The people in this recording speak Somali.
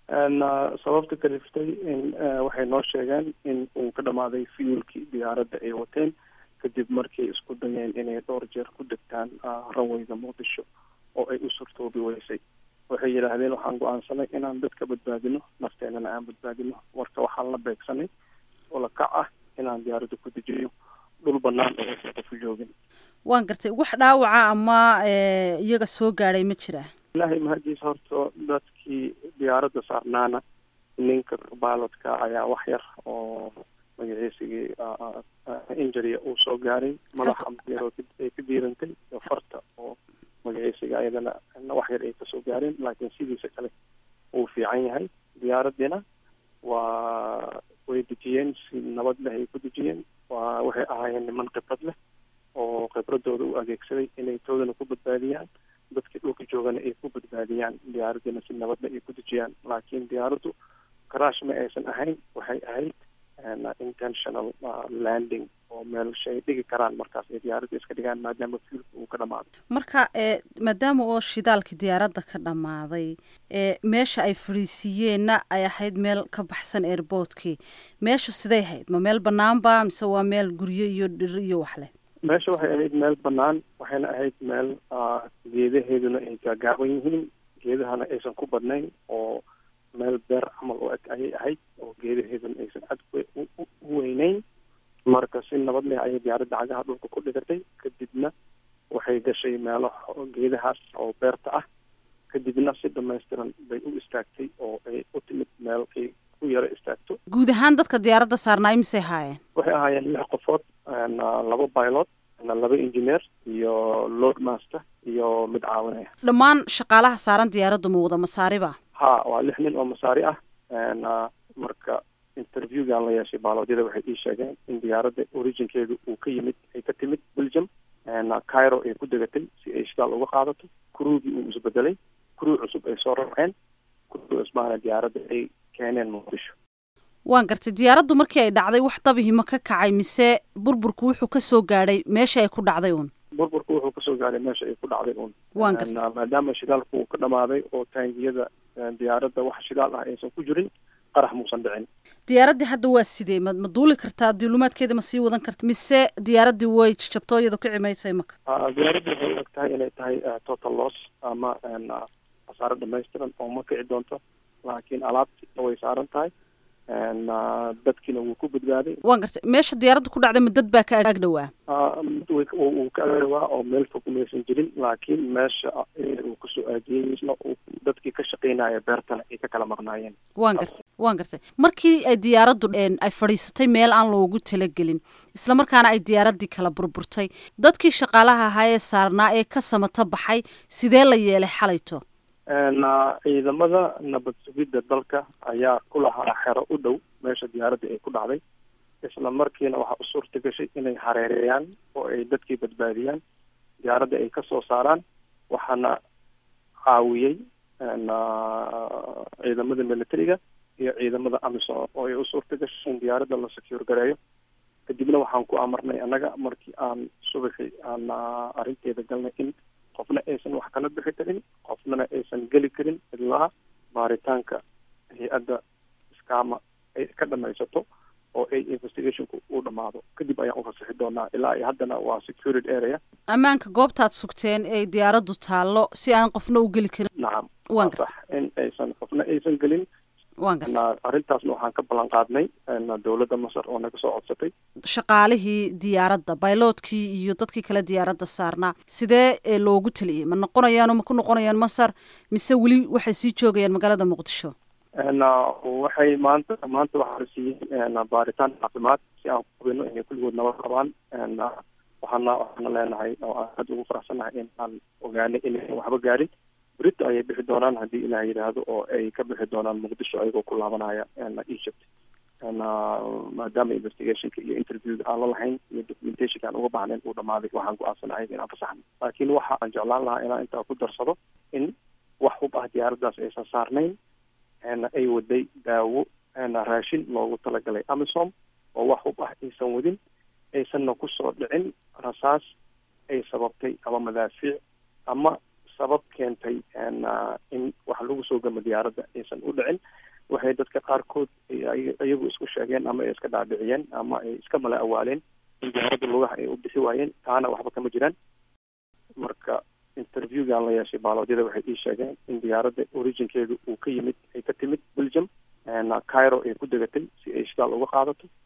sababta kaliftay in waxay noo sheegeen in uu ka dhamaaday fuelkii diyaaradda ay wateen kadib markay isku dayeen inay dhowr jeer ku degtaan ranwayga muqdisho oo ay u surtoobi weysay waxay yidhaahdeen waxaan go-aansanay inaan dadka badbaadino nafteenana aan badbaadino marka waxaan la beegsanay oo la kac ah inaan diyaaradda ku dejiyo dhul banaan oo aysan qofu joogin waan gartay wax dhaawaca ama iyaga soo gaadhay ma jiraa ilaahay mahadiis horta dadkii diyaaradda saarnaana ninka bilotka ayaa wax yar oo magaciisigii injuria uu soo gaaray madaxa yar ay ka diirantay iyo farta oo magaciisiga ayadana wax yar ay kasoo gaareen laakiin sidiisa kale uu fiican yahay diyaaraddiina waa way dejiyeen si nabad leh ay ku dejiyeen waa waxay ahaayeen niman khibrad leh oo khibradooda u adeegsaday inay toodana ku badbaadiyaan dadkii dhulka joogana ay ku badbaadiyaan diyaaraddina si nabadle ay ku dejiyaan laakiin diyaaraddu karaash ma aysan ahayn waxay ahayd intentional landing oo meel shay dhigi karaan markaas ay diyaaradda iska dhigaan maadaama fuelka uu ka dhamaaday marka maadaama oo shidaalkii diyaaradda ka dhammaaday meesha ay fadhiisiiyeenna ay ahayd meel ka baxsan airboortkii meesha siday ahayd ma meel banaanba mise waa meel guryo iyo dhir iyo wax leh meesha waxay ahayd meel banaan waxayna ahayd meel geedaheeduna ay gaagaaban yihiin geedahana aysan ku badnayn oo meel beer camal oo eg ayay ahayd oo geedaheeduna aysan cad u weyneyn marka si nabad leh ayay diyaaradda cagaha dhulka ku dhigatay kadibna waxay gashay meelo geedahaas oo beerta ah kadibna si dhamaystiran bay u istaagtay oo ay u timid meel ay ku yaro istaagto guud ahaan dadka diyaaradda saarnaa imisay haayeen waxay ahaayeen lix qofood laba pilot laba engineer iyo load master iyo mid caawinaya dhammaan shaqaalaha saaran diyaaraddu ma wada masaariba ha waa lix nin oo masaari ah marka interviewgan la yeeshay baaloodyada waxay ii sheegeen in diyaaradda originkeedu uu ka yimid ay ka timid belgium cairo ay ku degatay si ay shidaal uga qaadato kuruugii uu isbedelay kuruu cusub ay soo rarceen kuruu cusbaana diyaaradda ay keeneen muqdisho waan gartay diyaaraddu markii ay dhacday wax dabihima ka kacay mise burburku wuxuu kasoo gaadhay meesha ay ku dhacday uun burburku wuxuu kasoo gaadhay meesha ay ku dhacday uun waan gartay maadaama shidaalku uu ka dhamaaday oo taangiyada diyaaradda wax shidaal ah aysan ku jirin qarax muusan dhicin diyaaraddii hadda waa sidee ma ma duuli kartaa dilumaadkeeda ma sii wadan karta mise diyaaraddii way jabto iyadoo ka cimaysay maka diyaaradda waxay u eg tahay inay tahay total loss ama khasaare dhamaystiran oo ma kici doonto laakiin alaabti way saaran tahay dadkiina wuu ku badbaaday waan gartay meesha diyaaradda ku dhacday ma dad baa ka ag dhowaa uu ka agdhawaa oo meel fog maysan jirin laakiin meesha uu kasoo aadiyey dadkii ka shaqeynaya beertana ay ka kala maqnaayeen waan gartay waan gartay markii ay diyaaraddu ay fadhiisatay meel aan loogu talagelin islamarkaana ay diyaaraddii kala burburtay dadkii shaqaalaha ahaa ee saarnaa ee ka samato baxay sidee la yeelay xalayto ciidamada nabad sugidda dalka ayaa ku lahaa xero u dhow meesha diyaaradda ay ku dhacday isla markiina waxaa u suurta gashay inay hareereeyaan oo ay dadkii badbaadiyaan diyaaradda ay kasoo saaraan waxaana caawiyey ciidamada militariga iyo ciidamada amisom oo ay u suurta gashay in diyaaradda la secure gareeyo kadibna waxaan ku amarnay annaga markii aan subaxii aan arrinteeda galnay in qofna aysan wax kala bixi karin qofnana aysan geli karin ilaa baaritaanka hay-adda iskaama ay ka dhamaysato oo ay investigationku uu dhamaado kadib ayaan ufasaxi doonaa ilaa ay haddana waa secured area ammaanka goobtaad sugteen ee diyaaraddu taallo si aan qofna u geli karin nacam waan sax in aysan qofna aysan gelin waan gartay arrintaasna waxaan ka ballan qaadnay dowladda masar oo naga soo codsatay shaqaalihii diyaaradda bayloodkii iyo dadkii kale diyaaradda saarnaa sidee loogu taliyey ma noqonayaan oo ma ku noqonayaan masar mise weli waxay sii joogayaan magaalada muqdisho waxay maanta maanta waxaa la siiyey baaritaan caafimaad si aan hubino inay kulligood nabad qabaan waxaana waxaana leenahay oo aan aada ugu faraxsannahay in aan ogaanay inaysan waxba gaarin berito ayay bixi doonaan haddii ilaah yidhaahdo oo ay ka bixi doonaan muqdisho ayagoo ku laabanaya egypt maadaama investigationka iyo interviewga aan la lahayn iyo documentationka aan uga baahnayn uu dhamaaday waxaan go-aansanahay inaan fasaxno laakiin waxa aan jeclaan lahaa inaan intaa ku darsado in wax hub ah diyaaraddaas aysan saarnayn ay waday daawo raashin loogu talagalay amisom oo wax hub ah aysan wadin aysanna kusoo dhicin rasaas ay sababtay ama madaafiic ama sabab keentay in wax lagu soo gamo diyaaradda aysan u dhicin waxay dadka qaarkood iyagu isku sheegeen ama ay iska dhaadhiciyeen ama ay iska mala awaaleen in diyaaradda lugaha ay u bixi waayeen taana waxba kama jiraan marka interviewgan la yeeshay baaloodyada waxay ii sheegeen in diyaaradda originkeedu uu ka yimid ay ka timid belgium cairo ay ku degatay si ay shidaal uga qaadato